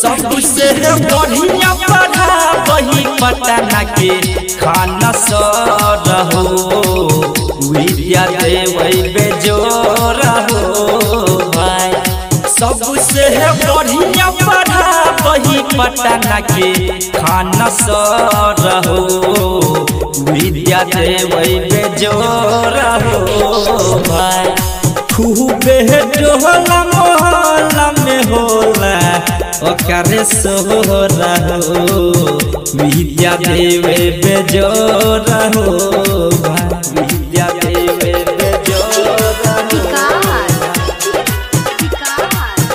सबसे बढ़िया पढ़ा वही पटना के खाना सर हो विद्या देवै बेजोर हो भाई सबसे बढ़िया पढ़ा वही पटना के खाना सर हो विद्या देवै बेजोर हो भाई खूबे डोला मोहल्ला में होला ओकरे सोहरा हो विद्या देवे बेजोरा हो भाई विद्या देवे बेजोरा हो विकास विकास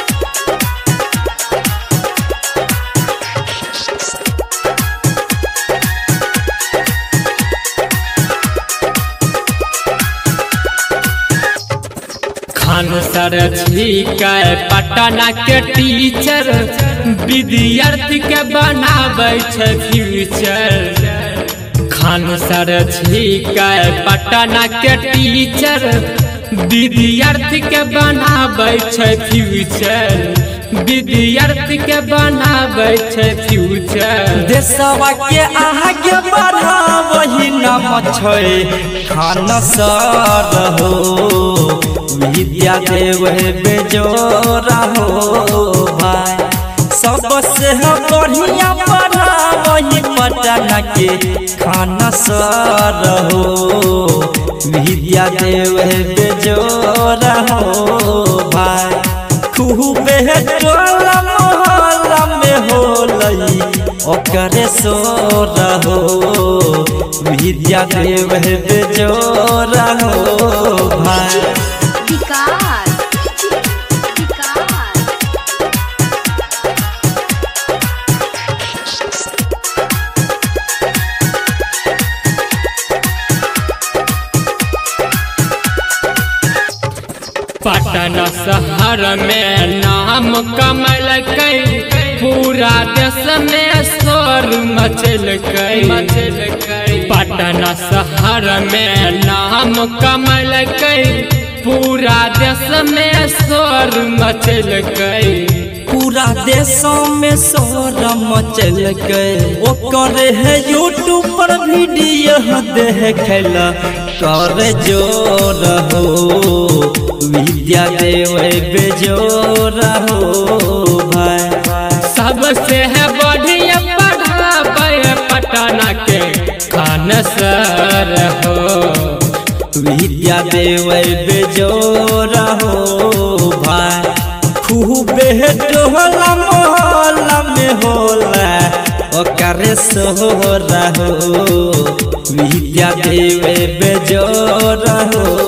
खान सर छिकै पटना के टीचर विद्यार्थी के बनाबै छै फ्यूचर खान सर छिकै पटना के टीचर विद्यार्थी के बनाबै छै फ्यूचर विद्यार्थी के बनाबै छै फ्यूचर देशवा के आगे बढ़ा वही नाम छै खान सर हो विद्या देवे बेजोरा हो भाई सबसे बढ़िया पढ़ा वही पटना के खाना सर हो विद्या देवे बेजोरा हो भाई खूबे टोला मोहल्ला में होलई ओकरे सोर हो विद्या देवे बेजोरा हो भाई विकास विकास पटना शहर में नाम कमल पूरा देश में शोर मचल मचल पटना शहर में नाम कमल पूरा देश में शोर मचल पूरा देशों में शोर मचल गए ओकर है यूट्यूब पर वीडियो देखला कर जोर हो विद्या देवे बेजोर हो भाई सबसे है बढ़िया पढ़ाबै पटना के खान सर हो विद्या देवे बेजोर हो भाई खूबे टोला मोहल्ला में होला ओकरे सोहरा हो विद्या देवे बेजोर हो